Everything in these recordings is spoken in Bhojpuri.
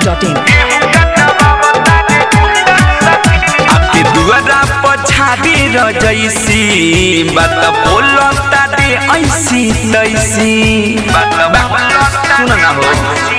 masti.in. आपके दुआरा पछाड़ी रजैसी बात बोलता दे ऐसी तैसी सुन ना हो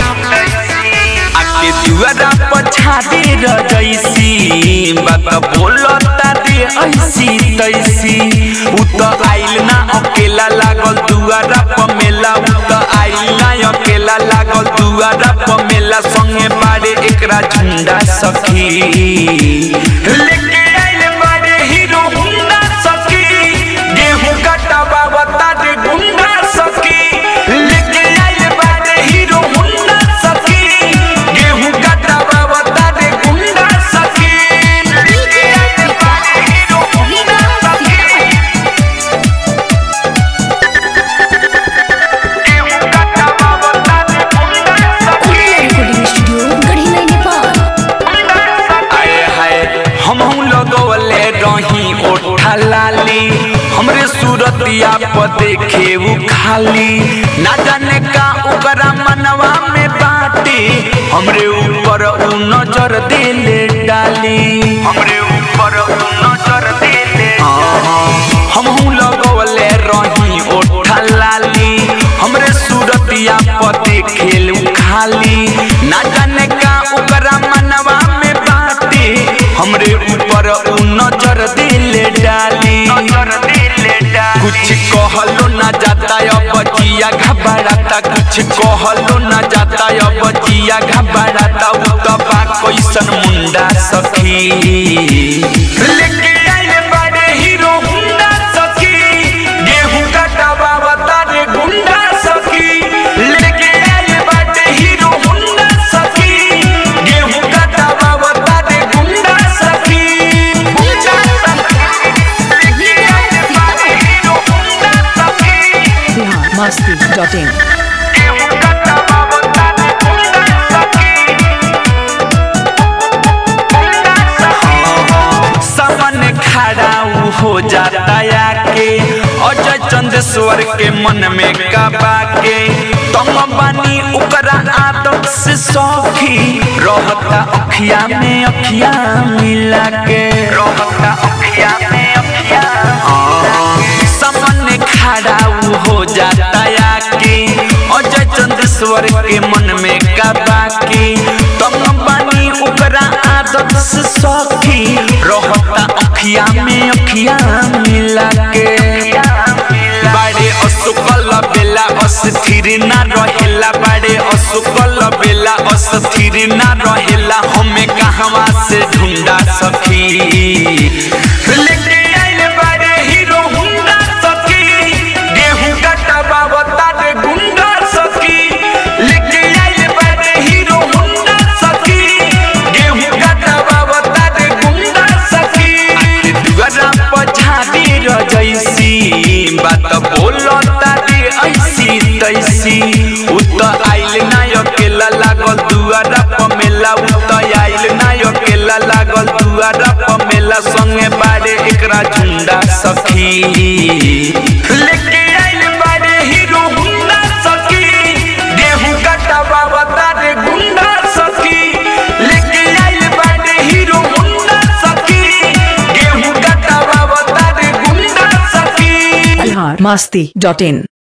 आपके दुआरा पछाड़ी रजैसी बात बोलता दे ऐसी तैसी उ त आइल ना अकेला लागल दुआरा प मेला उ त आइल ना अकेला लागल दुआरा प मेला संगे बारे एकरा झुंडा सखी लेके आइल बारे हीरो हुंडा सखी गेहूं कटावा बता दे गुंडा सखी लेके आइल बारे हीरो हुंडा सखी गेहूं कटावा बता दे गुंडा सखी लेके आइल बारे हीरो हुंडा सखी गेहूं कटावा बता दे गुंडा सखी Recording Studio, Garhina, Nepal. आए हाय हम लगवले रही ओठा लाली हमरे सूरतिया पर देखे उ खाली ना जाने का ओकरा मनवा में बाटे हमरे ऊपर उ नजर देले डाली हमरे ऊपर उ नजर देले हम लगवले रही ओठा लाली हमरे सूरतिया पर देखे उ खाली ना जाने का ओकरा मनवा में बाटे हमरे ऊपर उ नजर दिले डाली नजर दिले डाली कुछ कहलो ना जाता अब जिया घबराता कुछ कहलो ना जाता अब जिया घबराता उ त बा कैसन मुंडा सखी लेके आइल बारे हीरो हुंडा सखी गेहूं कटावा बता रे गुंडा सखी लेके आइल बारे हीरो हुंडा सखी गेहूं कटावा बता रे गुंडा सखी गुंडा सखी लेके आइल बारे हीरो हुंडा सखी Bihar masti.in. गेहूं कटावा बता रे गुंडा सखी सामने खड़ा उ हो जाता आके अजय चंदेश्वर के मन में काबा के तम बानी ओकरा आदत से सौखी रहता अखिया में अखिया मिला के रहता अखिया में अखिया सामने खड़ा उ हो जाता आके अजय चंदेश्वर के मन में काबा के तम बानी ओकरा आदत से सौखी रहता अखिया में अखिया मिला के बाड़े असुकल बेला अस्थिर ना रहेला बाड़े असुकल बेला अस्थिर ना रहेला हमें कहवा से ढूंढा सखी लेके आइल बाड़े हीरो हुंडा सखी गेहूं कटावा बता दे गुंडा सखी लेके आइल बाड़े हीरो हुंडा सखी गेहूं कटावा बता दे गुंडा सखी दुआरा पछाड़ी रजैसी बात बोलता दे ऐसी तैसी उ त आइल ना अकेला लागल दुआरा प मेला उ त आइल ना अकेला लागल दुआरा प मेला संगे बारे एकरा झुंडा सखी लेके आइल बारे हीरो हुंडा सखी गेहूं कटावा बता दे गुंडा सखी लेके आइल बारे हीरो हुंडा सखी गेहूं कटावा बता दे गुंडा सखी Bihar masti.in.